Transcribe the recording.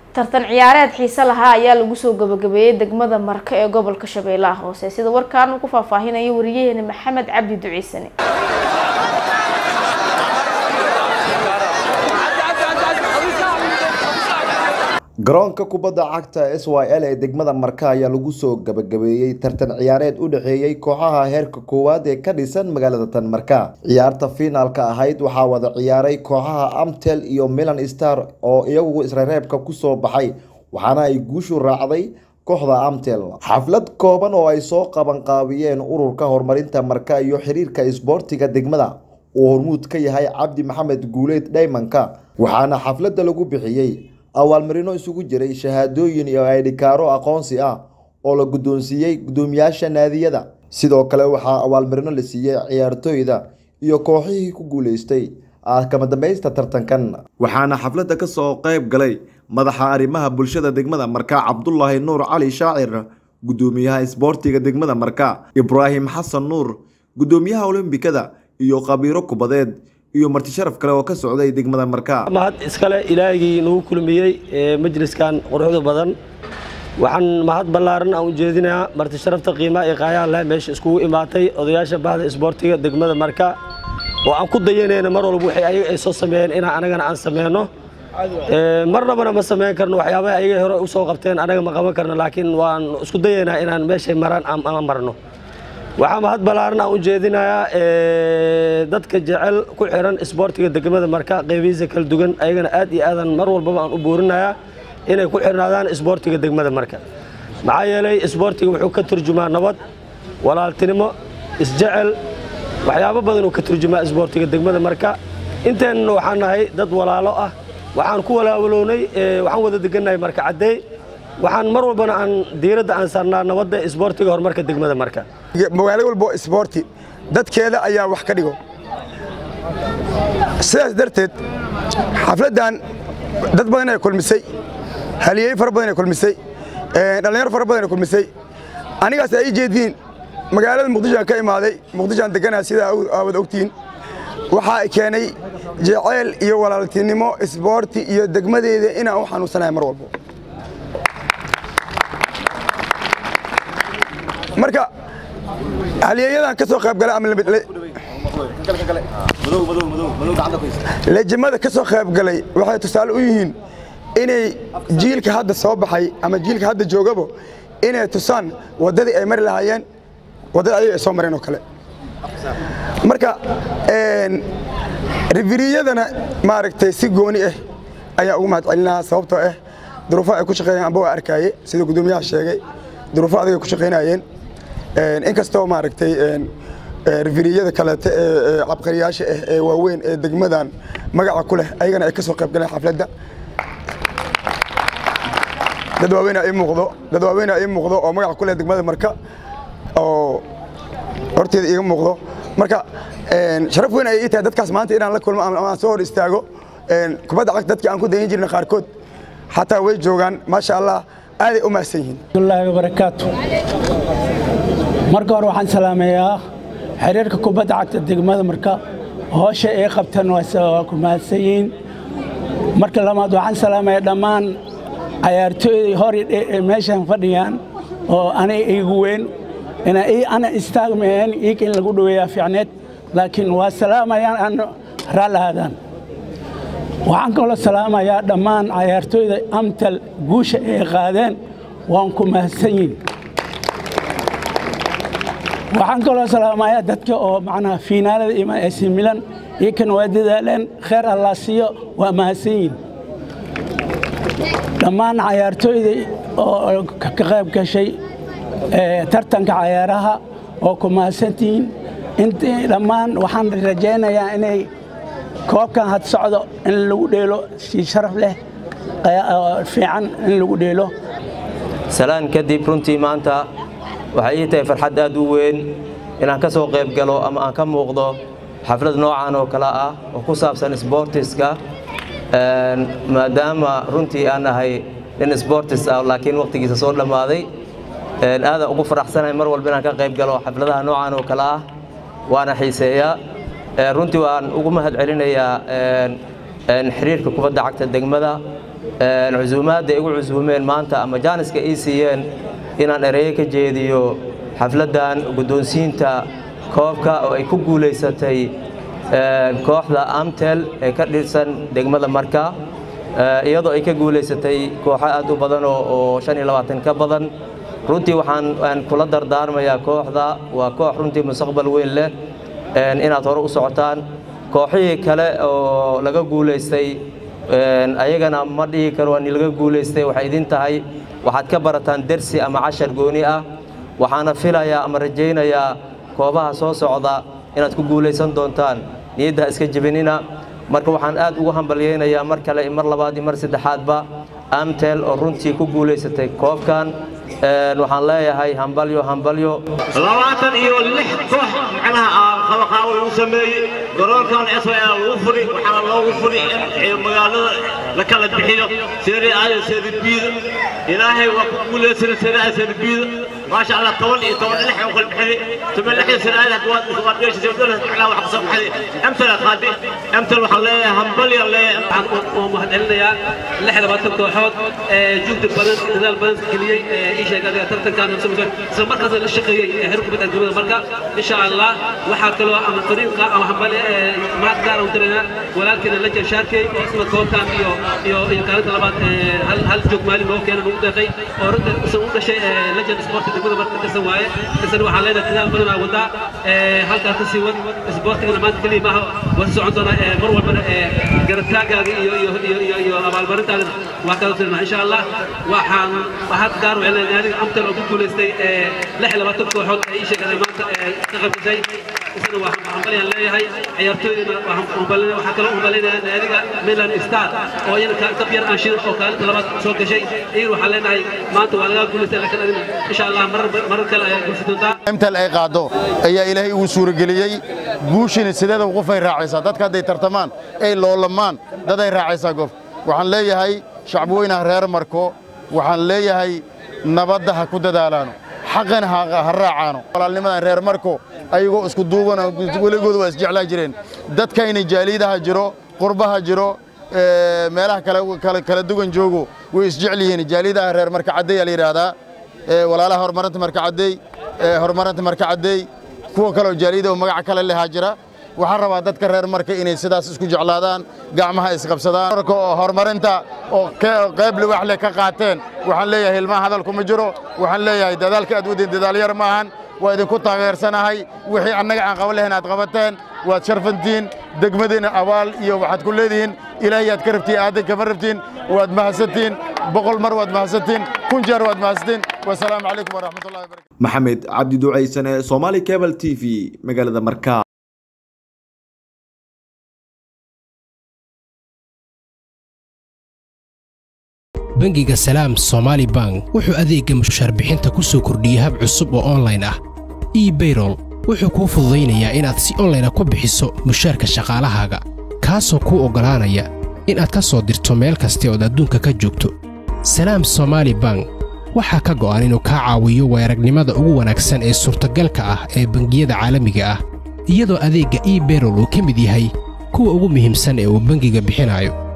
tartan ciyaareed xiise lahaa ayaa lagu soo gabagabeeyey degmada marka ee gobolka shabeellaha hoose sida warkaan uu ku faahfaahinayo wariyaheena maxamed cabdi duciisane garoonka kubadda cagta s y l ee degmada marka ayaa lagu soo gabagabeeyey tartan ciyaareed u dhexeeyey kooxaha heerka koowaad ee ka dhisan magaalada tan marka ciyaarta fiinaalka ahayd waxaa wada ciyaaray kooxaha amtel iyo milan star oo iyagu isreereebka kusoo baxay waxaana ay guushu raacday kooxda amtel xaflad kooban oo ay soo qabanqaabiyeen ururka horumarinta marka iyo xiriirka isboortiga degmada uu hormuud ka yahay cabdi maxamed guuleed dhaymanka waxaana xafladda lagu bixiyey awaalmarino isugu jiray shahaadooyin iyo aydhikaaro aqoonsi ah oo la guddoonsiiyey guddoomiyaasha naadiyada sidoo kale waxaa awaalmarino la siiyey ciyaartooyda iyo kooxihii ku guuleystay kama dambaysta tartankan waxaana xafladda ka soo qayb galay madaxa arrimaha bulshada degmada marka cabdulaahi nuur cali shaacir guddoomiyaha isboortiga degmada marka ibraahim xasan nuur guddoomiyaha olombikada iyo khabiiro kubadeed iyo marti sharaf kale oo ka socday degmada marka mahad iskale ilaahigii nagu kulmiyey majliskan quruxda badan waxaan mahad ballaaran aan u jeedinayaa marti sharafta qiimaha iyo qaayaha leh meesha iskugu imaatay odayaasha bahda isboortiga degmada marka oo aan ku dayanayna mar walba waxay ayaga ay soo sameeyeen inaan anagana aan sameyno marnabana ma sameyn karno waxyaabaha ayaga hore usoo qabteen anaga ma qaban karno laakiin waan isku dayaynaa inaan meeshay maraan aan marno waxaa mahad ballaaran aan u jeedinayaa dadka jecel ku xiran isboortiga degmada marka qeybihiisa kala duwan ayagana aad iyo aadan mar walbaba aan u buurinayaa inay ku xirnaadaan isboortiga degmada marka maxaa yeelay isboortiga wuxuu ka turjumaa nabad walaaltinimo isjecel waxyaabo badan uu ka turjumaa isboortiga degmada marka inteennana waxaan nahay dad walaalo ah waxaan ku walaawalownay waxaan wada degannahay marka caddeey waxaan mar walbana aan diiradda aan saarnaa nabadda isboortiga horumarka degmada marka magaalo walbo isboorti dadkeeda ayaa wax ka dhigo sidaas darteed xafladdan dad badan ay kulmisay haliyey fara badan ay kulmisay dhallinyaro fara badan ay kulmisay anigaas ay ii jeediin magaalada muqdishoan ka imaaday muqdishoan deganaa sidaa aawad ogtihiin waxaa keenay jeceyl iyo walaaltinimo isboorti iyo degmadeeda inaan u xanuunsanahay mar walbo marka halyeeyadan ka soo qaybgalay ama lejimada ka soo qaybgalay waxay tusaale u yihiin inay jiilka hadda soo baxay ama jiilka hadda joogabo inay tusaan waddadii ay mari lahaayeen waddada ayaga ay soo mareen oo kale marka riviriyadana maaragtay si gooni ah ayaa ugu mahad celinahaa sababtoo ah duruufaha ay ku shaqeeyeen amba waa arkaaye sida guddoomiyaha sheegay duruufo adag ay ku shaqaynayeen inkastoo maaragtay riviriyada kaleete ee cabqariyaasha ah ee waaweyn ee degmadan magaca ku leh ayagana ay ka soo qayb galeen xafladda dad waaweynaa ii muuqdo dad waaweynaa ii muuqdo oo magaca ku leh degmada marka oo horteeda iiga muuqdo marka sharaf weyn ay ii tahay dadkaas maanta inaan la kulmo ama aan soo hor istaago kubadda cagta dadkii aan ku dayan jirna qaarkood xataa way joogaan maasha allah aaday u mahadsan yihiin wallaahi wabarakaatu marka hore waxaan salaameeyaa xiriirka kubadda cagta degmada marka hoosha ay qabtaan waa ku mahadsan yihiin marka labaad waxaan salaamayaa dhammaan cayaartooyda hor meeshan fadhiyaan oo anay iigu weyn ana istaagmayeen iika in lagu dhoweeyaa fiicneed laakiin waa salaamayaan aan raallahaadaan waxaan kaloo salaamayaa dhammaan cayaartooyda amtal guusha ay qaadeen waan ku mahadsan yihin waxaan kaloo salaamayaa dadka oo macnaha fiinaalada imaan AC Milan iyakan waa dadaaleen kheer allah siiyo waa mahadsan yihin dhammaan cayaartooyda oo ka qayb gashay tartanka cayaaraha oo ku mahadsantihiin intii dhammaan waxaan rajaynayaa inay koobkan had socdo in lagu dheelo si sharaf leh fiican in lagu dheelo salaan kadib runtii maanta waxay ii tahay farxad aad u weyn inaan ka soo qayb galo ama aan ka muuqdo xaflad noocan oo kale ah oo ku saabsan sboortiska maadaama runtii aan ahay nin sboortis ah laakiin waqtigiisa soo dhammaaday aadaan ugu faraxsanahay mar walba inaan ka qayb galo xafladaha noocan oo kale ah waana xiiseeyaa runtii waan ugu mahad celinayaa xiriirka kubadda cagta degmada cusuumaadda igu cusuumeen maanta ama jaaniska ii siiyeen inaan ereyo ka jeediyo xafladdan guddoonsiinta koobka oo ay ku guulaysatay kooxda amtel ee ka dhirsan degmada marka iyadoo ay ka guulaysatay kooxo aad u badan oo shan iyo labaatan ka badan runtii waxaan kula dardaarmayaa kooxda waa koox runtii mustaqbal weyn leh inaad hore u socotaan kooxihii kale oo laga guulaystay ayagana ma dhihi karo waa ni laga guulaystay waxay idin tahay waxaad ka barataan dersi ama cashar gooni ah waxaana filayaa ama rajaynayaa koobaha soo socda inaad ku guulaysan doontaan niyadda iska jebinina marka waxaan aad ugu hambalyaynayaa mar kale mar labaad iyo mar saddexaadba amtel oo runtii ku guulaysatay koobkan waxaan leeyahay hambalyo hambalyo labaatan iyo lix koox macnaha qabaqaawo lagu sameeyey garoonkan s y l lagu furi waxaana loogu furi in magaalada la kala bixiyo seeri aada seeri biida ilaahay waa ku guulaysana seeri aada seeri biida maasha allah toban iyo toban lix oo kala bixiyey toban lix iyo seeri aada waad waad geeshisay dowlad macnaha wax kasoo baxday amtal aad qaadi amtal waxaan leeyahay hambalyo leeyahay oo mahadcelinayaa lix labaatan kooxood ee juhdi badan dadaal badan geliyey ii sheeg adiga tartankan isla markaasna la shaqeeyey heer kubadda degmada marka insha allah waxaa kaloo ama fariinqa ama hambale mahad gaar u dirayna walaalkeena la jeeshaarkey oo isna koobkan iyo iyo iyo kaalinta labaad hal hal joog maalin loo keena lagu deeqay oo runta isan u dhashay legend sporti degmada marka tirsan waaye isna waxaa leenahay dadaal badan aa wadaa halkaas ka sii wad sportigana maanta keliya maaha waa socon doonaa mar walbana garabtaagaaga iyo iyo iyo iyo iyo abaalmarintaada waa kala tirnaa insha allah waxaan mahad gaar u celinaya naadiga amtal oo ku guulaystay lix iyo labaatan kooxood ee ii sheegay maanta ka qaybgashay isna waa hambalyaan leeyahay ciyaartooydana waxaa kaloo hambalyaynaya naadiga milan star oo iyana dab yar aan shidan oo kaalinta labaad soo gashay iyana waxaan leenahay maanta waa laga guulaystay laakiin adina insha allah marar kale ayaa guulsi doontaa amtal ay qaado ayaa ilaahay uu suurageliyey guushina sideeda qofay raacaysaa dadka hadday tartamaan ay loolamaan dad ay raacaysaa gof waxaan leeyahay shacbweynaha reer marko waxaan leeyahay nabadda ha ku dadaalaano xaqana ha raacaano walaalnimadan reer marko ayagoo isku duubana weligooda waa isjeclaa jireen dadkayna jaaliidaha jiro qurbaha jiro meelaha kala duwan joogo way isjecel yihiin jaaliidaha reer marka caddeey aa la yidhaahdaa walaalaha horumarinta marka caddeey horumarinta marka caddeey kuwa kaleoo jaaliida oo magaca kale lehaa jira waxaan rabaa dadka reer marka inay sidaas isku jeclaadaan gacmaha isqabsadaan oo horumarinta oo qayb liwax leh ka qaateen waxaan leeyahay hilmaha hadalku ma jiro waxaan leeyahay dadaalka aad wadeen dadaalyar maahan waa idinku taageersanahay wixii annaga aan qaban lahayn aad qabateen waad sharfantiin degmadiina abaal iyo waxaad ku leedihiin ilaahay aad ka rabtiin aadan kama rabtiin waad mahadsantiin boqol mar waad mahadsantiin kun jeer waad mahadsantiin wasalaamu calaykum waraxmatullahi wabarakatu maxamed cabdi ducaysane somaali cable t v magaalada markaa bangiga salaam somaali bank wuxuu adeegga mushaarbixinta ku soo kordhiyey hab cusub oo onlayn ah ebayrol wuxuu kuu fududaynayaa inaad si onlayna ku bixiso mushaarka shaqaalahaaga kaasoo kuu oggolaanaya inaad ka soo dirto meel kasta ood adduunka ka joogto salaam somaali bank waxaa ka go'an inuu kaa caawiyo weeragnimada ugu wanaagsan ee suurtagalka ah ee bangiyada caalamiga ah iyadoo adeegga ebayrol uu ka mid yahay kuwa ugu muhiimsan ee uu bangiga bixinayo